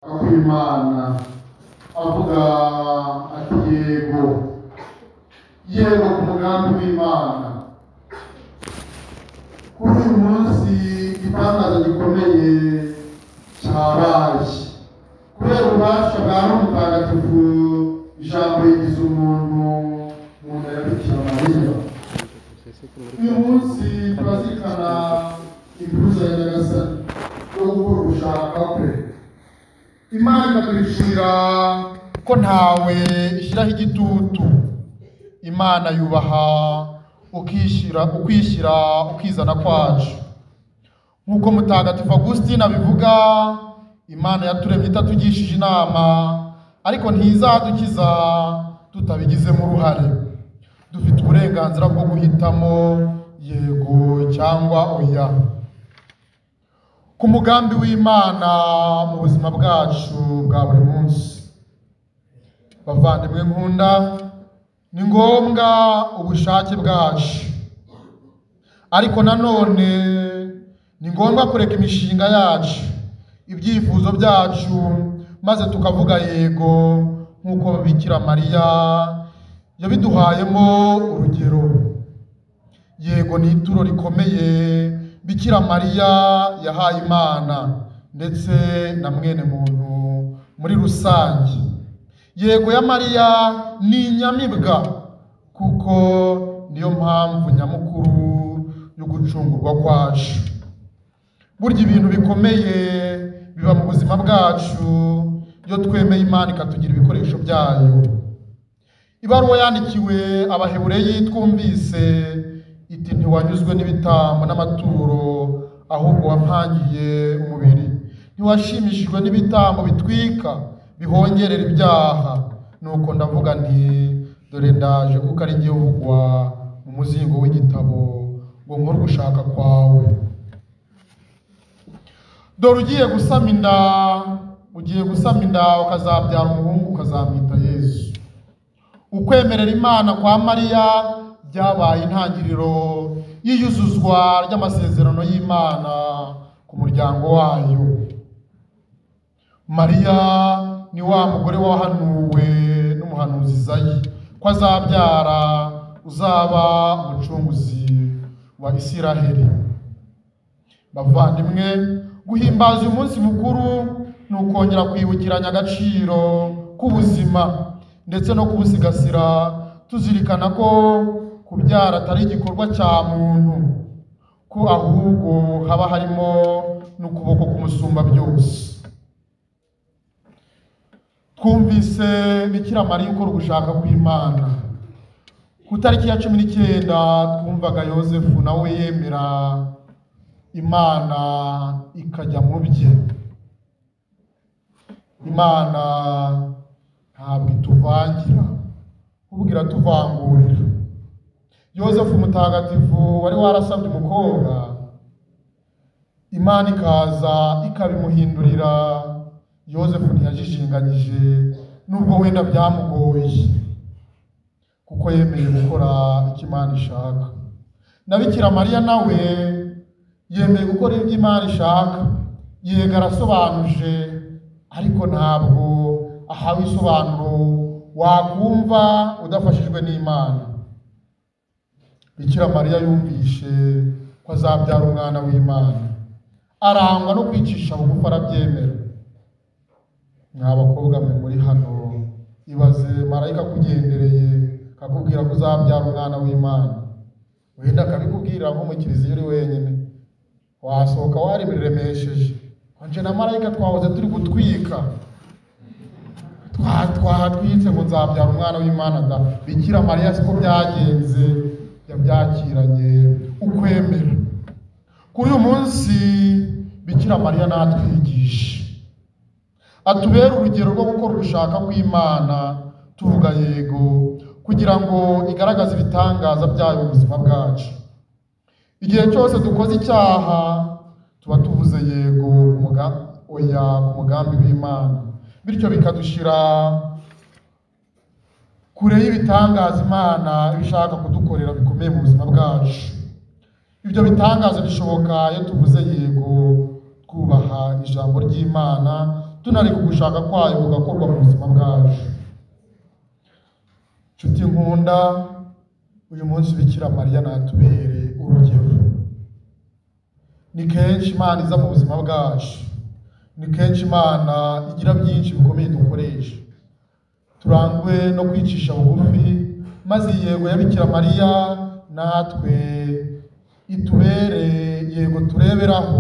imana avuga ati yego yego ku mugambi w'imana kuri uyu munsi igitangaza gikomeye cyabaye kubera ububasha bwa roho mutagatifu ijambo rigize umuntu mu nda ya bikira mariya uyu munsi turazirikana impuruza ya nyagasani yo gukora ugushaka kwe imana ikatwicira ko ntawe ishyiraho igitutu imana yubaha ukishyira ukwishyira ukizana kwacu nk'uko mutagatifu Augustina abivuga imana yaturemye itatugishije inama ariko ntizadukiza tutabigizemo uruhare dufite uburenganzira bwo guhitamo yego cyangwa oya ku mugambi w'imana mu buzima bwacu bwa buri munsi bavandimwe nkunda ni ngombwa ubushake bwacu ariko nanone ni ngombwa kureka imishinga yacu ibyifuzo byacu maze tukavuga yego nk'uko bikira mariya yabiduhayemo urugero yego ni ituro rikomeye bikira mariya yahaye imana ndetse na mwene muntu muri rusange yego ya mariya ni inyamibwa kuko niyo mpamvu nyamukuru yo gucungurwa kwacu burya ibintu bikomeye biba mu buzima bwacu iyo twemeye imana ikatugira ibikoresho byayo ibaruwa yandikiwe abahebureyi twumvise iti ntiwanyuzwe n'ibitambo n'amaturo ahubwo wampangiye umubiri ntiwashimishijwe n'ibitambo bitwika bihongerera ibyaha nuko ndavuga nti dore ndaje kuko ari igihugwa mu muzingo w'igitabo ngo nkore ugushaka kwawe dore ugiye gusama inda ugiye gusama inda ukazabyara umuhungu ukazamwita yesu ukwemerera imana kwa mariya byabaye intangiriro y'iyuzuzwa ry'amasezerano y'imana ku muryango wayo mariya ni wa mugore wahanuwe n'umuhanuzi izayi ko azabyara uzaba umucunguzi wa isiraheli bavandimwe guhimbaza uyu munsi mukuru ni ukongera kwibukiranya agaciro k'ubuzima ndetse no kubusigasira tuzirikana ko kubyara atari igikorwa cya muntu ko ahubwo haba harimo n'ukuboko k'umusumba byose twumvise bikira mariya ukora ugushaka kw'imana ku itariki ya cumi n'icyenda twumvaga yosefu nawe yemera imana ikajya mu bye imana ntabwo ituvangira ubwira tuvangurira yosefu mutagatifu wari warasabye umukobwa imana ikaza ikabimuhindurira yosefu ntiyajijinganyije nubwo wenda byamugoye kuko yemeye gukora icyo imana ishaka na bikira mariya nawe yemeye gukora ibyo imana ishaka yega arasobanuje ariko ntabwo ahawe isobanuro wakumva udafashijwe n'imana bikira mariya yumvishe ko azabyara umwana w'imana arangwa no kwicisha bugufi arabyemera mwa bakobwa mwe muri hano ibaze marayika akugendereye akakubwira ko uzabyara umwana w'imana wenda akabikubwira nko mu kiliziya uri wenyine wasohoka warimuremesheje nje na marayika twahoze turi gutwika twahatwitse ngo nzabyara umwana w'imana da bikira mariya siko byagenze yabyakiranye ukwemera kuri uyu munsi bikira mariya natwigisha atubere urugero rwo gukora ugushaka kw'imana tuvuga yego kugira ngo igaragaze ibitangaza byayo mu buzima bwacu igihe cyose dukoze icyaha tuba tuvuze yego oya ku mugambi w'imana bityo bikadushyira kure y'ibitangaza imana ibishaka kudukorera bikomeye mu buzima bwacu ibyo bitangaza bishoboka iyo tuvuze yego twubaha ijambo ry'imana tunareka ugushaka kwayo kugakorwa mu buzima bwacu nshuti nkunda uyu munsi bikira mariya natubereye urugero ni kenshi imana iza mu buzima bwacu ni kenshi imana igira byinshi bikomeye dukoresha turangwe no kwicisha bugufi maze iyi yego ya bikira mariya natwe itubere yego tureberaho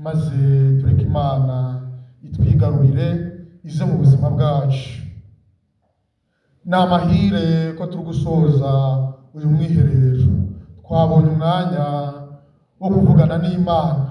maze tureke imana itwigarurire ize mu buzima bwacu ni amahire ko turi gusoza uyu mwiherero twabonye umwanya wo kuvugana n'imana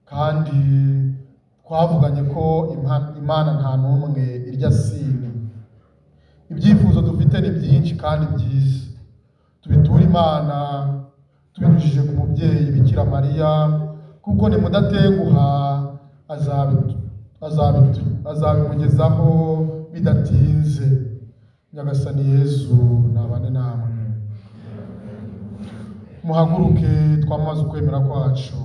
kandi twavuganye ko Ima- imana nta n'umwe irya sine ibyifuzo dufite ni byinshi kandi byiza tubiture imana tubinyujije ku mubyeyi bikira mariya kuko ni mudatenguha azabitu- azabitu- azabimugezaho bidatinze nyagasani yezu nabane namwe muhaguruke twamaze ukwemera kwacu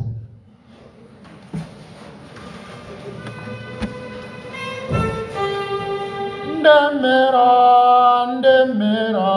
ndemera ndemera